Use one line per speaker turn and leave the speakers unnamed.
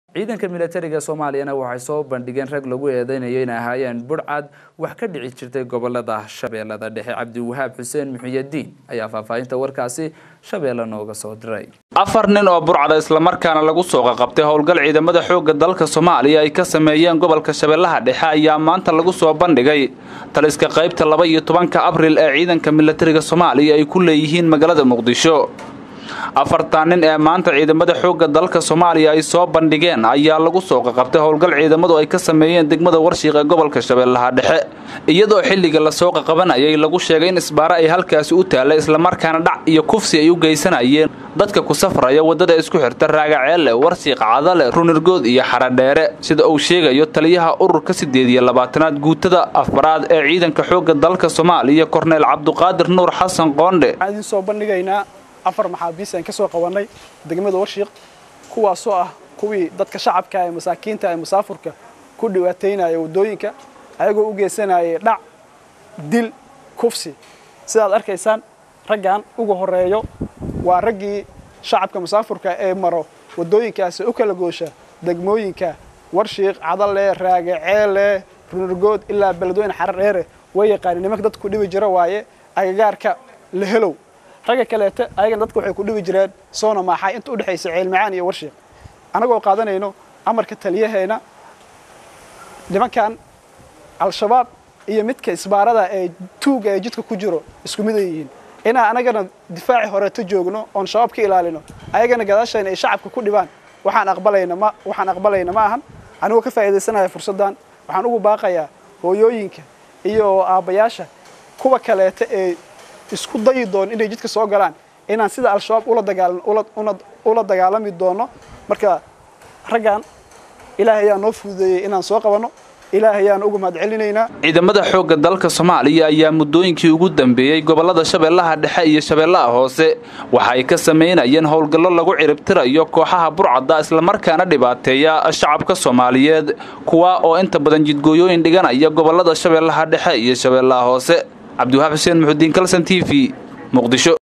ciidanka milatariga soomaaliyana waxay soo bandhigeen rag lagu eedeynayo inay ahaayeen budhcad wax ka dhici jirtay gobolada shabeellada dhexe cabdiwahaab xuseen muxiyadiin ayaa faahfaahinta warkaasi shabeelle nooga soo diray
afar nin oo burcada islamarkaana lagu soo qaqabtay howlgal ciidamada xoogga dalka soomaaliya ay ka sameeyeen gobolka shabeellaha dhexe ayaa maanta lagu soo bandhigay taliska qaybta laba iyo tobanka abril ee ciidanka milatariga soomaaliya ay ku leeyihiin magaalada muqdisho afartan nin ee maanta ciidamada xoogga dalka soomaaliya ay soo bandhigeen ayaa lagu soo qaqabtay howlgal ciidamadu ay ka sameeyeen degmada warshiiq ee gobolka shabeellaha dhexe iyadoo xilliga lasoo qaqabanayay lagu sheegay in isbaare ay halkaasi u taallay islamarkaana dhac iyo kufsi ay u geysanayeen dadka ku safraya waddada isku xirta raagaceelle warshiiq cadale runirgood iyo xaradheere sida uu sheegayo taliyaha ururka siddeed iyo labaatanaad guutada afaraad ee ciidanka xoogga dalka soomaaliya korneyl cabduqaadir nuur xasan qoondhe
afar maxaabiis aan ka soo qabannay degmada warshiiq kuwaasoo ah kuwii dadka shacabka ee masaakiinta ee musaafurka ku dhibaataynaya waddooyinka ayagoo u geysanayay dhac dil kufsi sidaad arkaysaan raggan ugu horreeyo waa raggii shacabka musaafurka ee maro waddooyinkaasi u kala goosha degmooyinka warshiiq cadale raagaceele runurgood ilaa beledweyne xaradheere way yaqaani nimanka dadka ku dhibi jira waaye agagaarka lahelow ragga kaleete ayagana dadka waxay ku dhibi jireen soona maaxay inta udhexaysa ceelmacaan iyo warshiiq annagoo qaadanayno amarka taliyaheena nimankan al-shabaab iyo midka isbaarada ee tuuga ee jidka ku jiro isku mid ay yihiin inaan anagana difaaci horeeto joogno oon shabaab ka ilaalino ayagana gadaashayna ay shacabka ku dhibaan waxaan aqbalayna ma waxaan aqbalayna ma ahan anigoo ka faa'iidaysanaya fursaddan waxaan ugu baaqayaa hooyooyinka iyo aabbayaasha kuwa kaleete ee isku dayi doono inay jidka soo galaan inaan sida al-shabaab ula dagaalami doono marka raggan ilaahay ayaa noo fududeeyey inaan soo qabanno ilaahay ayaan uga mahad celinaynaa
ciidamada xoogga dalka soomaaliya ayaa muddooyinkii ugu dambeeyey gobollada shabeellaha dhexe iyo shabeellaha hoose waxa ay ka samaynayeen howlgallo lagu ciribtirayo kooxaha burcadda islamarkaana dhibaateeya shacabka soomaaliyeed kuwa oo inta badan jidgooyooyin dhiganaya gobollada shabeellaha dhexe iyo shabeellaha hoose cabdiwahaab xuseen muxudiin kalson t v muqdisho